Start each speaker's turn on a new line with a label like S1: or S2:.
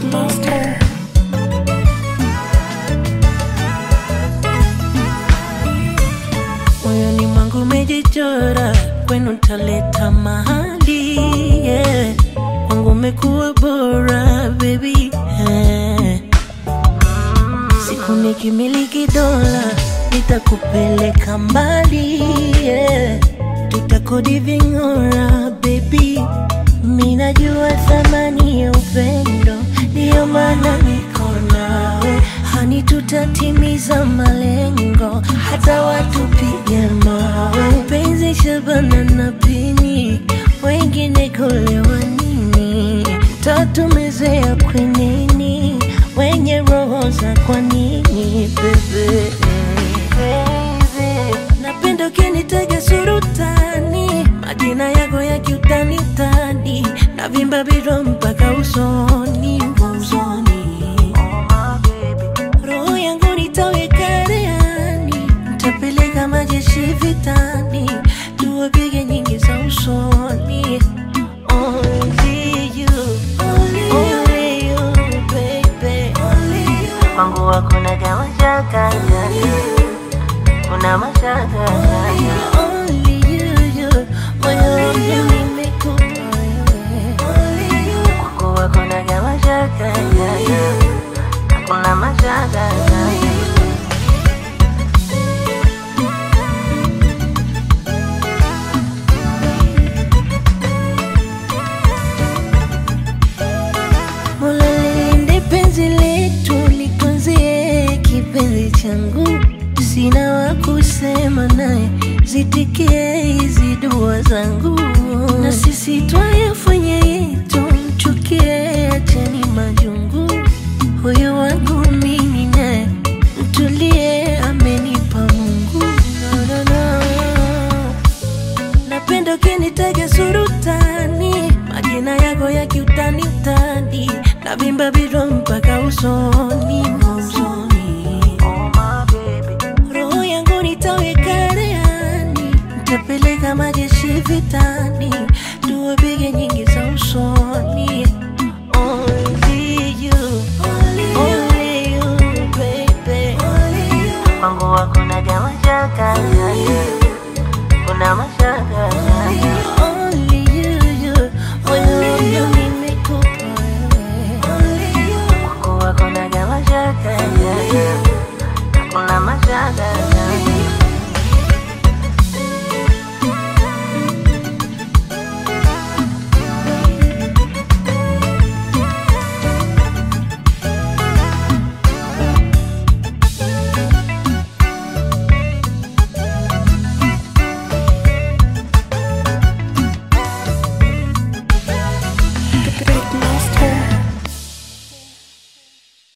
S1: Monster.
S2: moyoni mwangu umejichora, kwenu taleta mahali yeah. Wangu umekuwa bora baby yeah. Siku nikimiliki dola nitakupeleka mbali yeah. Tutakodi ving'ora baby, mi najua thamani ya upendo, ndiyo maana niko nawe hani, tutatimiza malengo hata watupige mawe. Penzi Shabana na Pini, wengine kulewa nini? Tatumezea kwenini, wenye roho za kwa nini bebe Napenda ukinitaja surutani, majina yako ya kiutanitani, na vimba biro mpaka usoni, usoni. Roho yangu nitaweka rehani, nitapeleka majeshi vitani, tuwapige nyingi za usoni. Only you, only you, baby. Kwangu hakuna kama shaka kuna mashaka Only you, you, moyo wangu nimekupa wewe. Kwangu hakuna kama shaka hakuna mashaka Mola lilinde penzi letu litunzie kipenzi changu, sina wa kusema naye, zitikie hizi dua zangu, na sisi twayafanya yetu, mchukie acheni majungu, huyu wangu mimi naye mtulie, amenipa Mungu no, no, no. Napenda ukinitaja surutani, majina yako ya kiutani utani, na vimba biro mpaka usoni